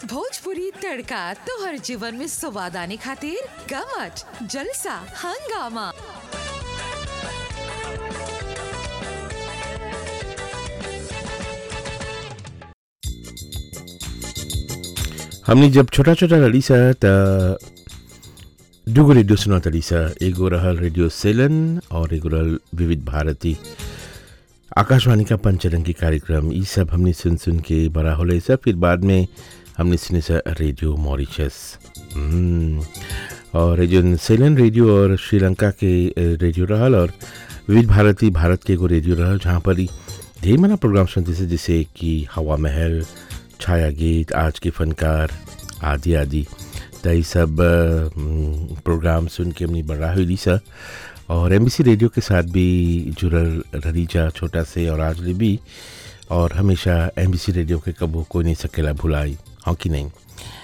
भोजपुरी तड़का तोहर जीवन में स्वाद आने खातिर गमट जलसा हंगामा हमनी जब छोटा छोटा रही सा त दुगो रेडियो सुनत रही सा एगो रहल रेडियो सेलन और एगो रहल विविध भारती आकाशवाणी का पंचरंगी कार्यक्रम ई सब हमने सुन सुन के बड़ा होले सब फिर बाद में हमने सुने सा रेडियो मॉरिशस हम्म, और रेडियो सेलन रेडियो और श्रीलंका के अ, रेडियो रहल और विविध भारती भारत के एगो रेडियो रहल जहाँ पर ही ढेर मना प्रोग्राम सुनते से जैसे कि हवा महल छाया गीत आज के फनकार आदि आदि त ई सब अ, म, प्रोग्राम सुन के हमने बड़ा हुई सा और एम रेडियो के साथ भी जुड़ल रही जा छोटा से और आज ले भी और हमेशा एम रेडियो के कबो कोई नहीं सकेला भुलाई हाँ कि नहीं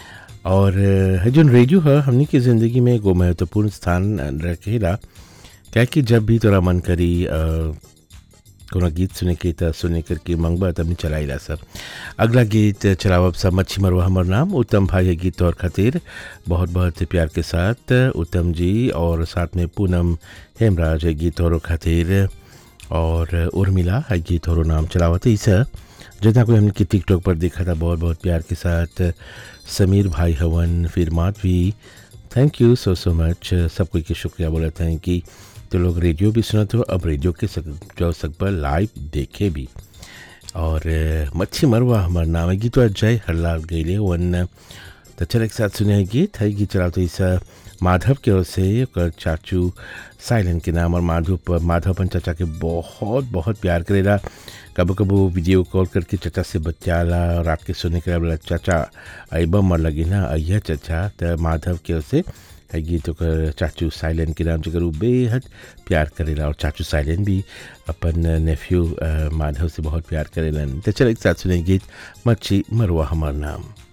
और अ, है जोन रेडियो है हमनी के ज़िंदगी में एगो महत्वपूर्ण स्थान रखेला क्या कि जब भी तोरा मन करी अ, कोनो गीत सुने के त सुने करके मंगबा तब चलाइला सब अगला गीत चलावब सब मच्छी मरवा हमर नाम उत्तम भाई है गीत और खातिर बहुत बहुत प्यार के साथ उत्तम जी और साथ में पूनम हेमराज है गीत और खातिर और उर्मिला है गीत और नाम चलावत है इसा जितना कोई हमने टिकटॉक पर देखा था बहुत बहुत प्यार के साथ समीर भाई हवन फिर Madhavi thank you so so much सब कोई के शुक्रिया बोलते हैं कि तो लोग रेडियो भी सुनते हो अब रेडियो के सक, जो सक पर लाइव देखे भी और अ, मच्छी मरवा हमार नाम है गीत जय हरलाल गईले वन तो चल एक साथ सुने हैं गीत है गीत चलाओ तो इस माधव के ओर से ओकर चाचू साइलन के नाम और माधव पर माधव अपन चाचा के बहुत बहुत प्यार करेला कबो कबो वीडियो कॉल करके चाचा से बतियाला रात के सोने के बोला चाचा अबा मर लगी ना अय्या चाचा तो माधव के ओर से है गीत ओकर चाचू साइलन के नाम जगह उ बेहद प्यार करेला और चाचू साइलन भी अपन नेफ्यू माधव से बहुत प्यार करेलन तो चल एक साथ सुने गीत मच्छी मरवा हमार नाम